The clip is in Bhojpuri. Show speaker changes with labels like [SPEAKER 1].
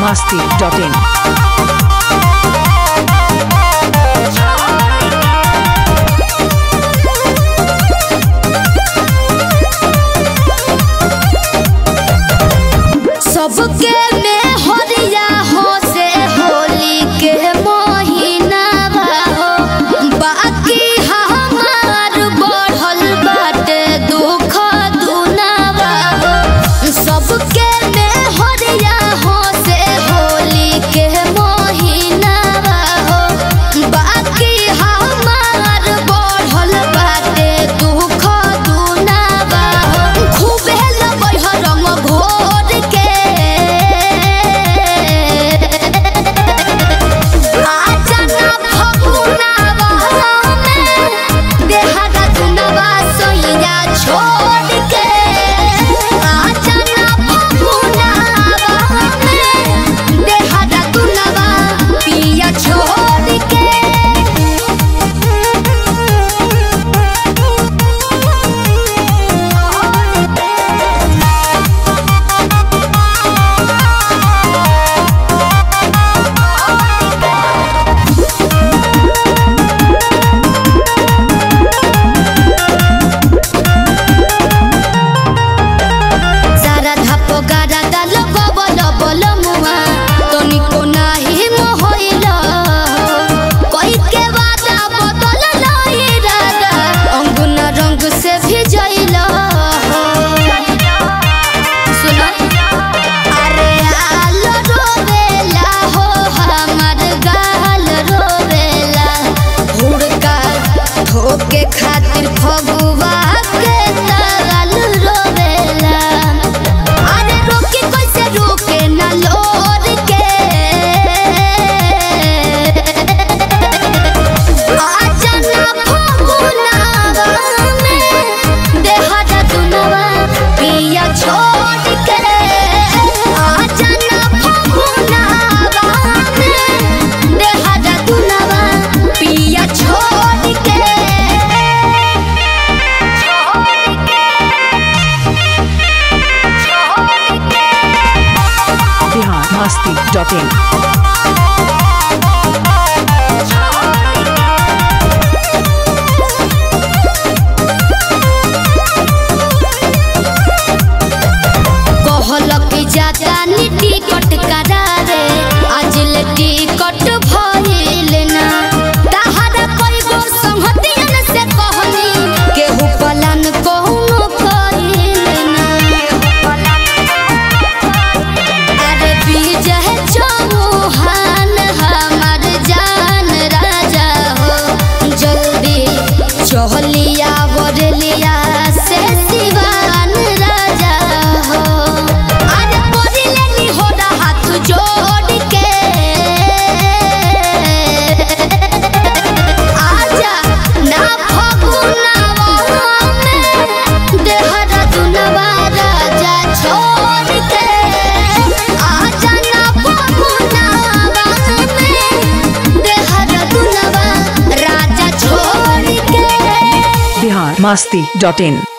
[SPEAKER 1] masti.in.
[SPEAKER 2] सबके में हरिया हो से होली के महीना हो बाकी हमार बढ़ल बाटे दुख दुनावा हो सबके में हरिया हो से होली के महीना हो बाकी हमार बढ़ल बाटे दुख दुनावा हो खूबे लबई ह रंग घोर के आजना फगुनावा में देहागा दुनवा सोइया छोड़ के आजना फगुनावा में देहागा दुनवा पिया छोड़ के सारा धापो गारा दाल गबल बल मुआ तनिको नाही मोहइल कोई के वादा बदल लाई रागा अंगुना रंग से भिजइल सुन अरे आल रोवेला हो हमार गाल रोवेला हुड़का धोके खातिर फगुआ के ताल रोवेला अरे रोकी कैसे रोके ना लोर के आजना फगुनावा में देहरा दुनवा पिया छोड़ के आजना फगुनावा में देहरा दुनवा पिया छोड़ के
[SPEAKER 1] Bihar masti.in.
[SPEAKER 2] कहल कि जाता नी टिकट करारे आज ले टिकट भइल ना तहरा कोई गो संहतियन से कहनी केहू पलान कहूनो कइल ना अरे विजय चौहान हमार जान राजा हो जल्दी चहलिया बरलिया से सिवान राजा हो अरे पड़िले नी हो हाथ जोड़ के आजा ना फगुनावा में देहरा दुनवा राजा छोड़ के आजा ना फगुनावा में देहरा दुनवा राजा छोड़ के
[SPEAKER 1] Bihar masti.in.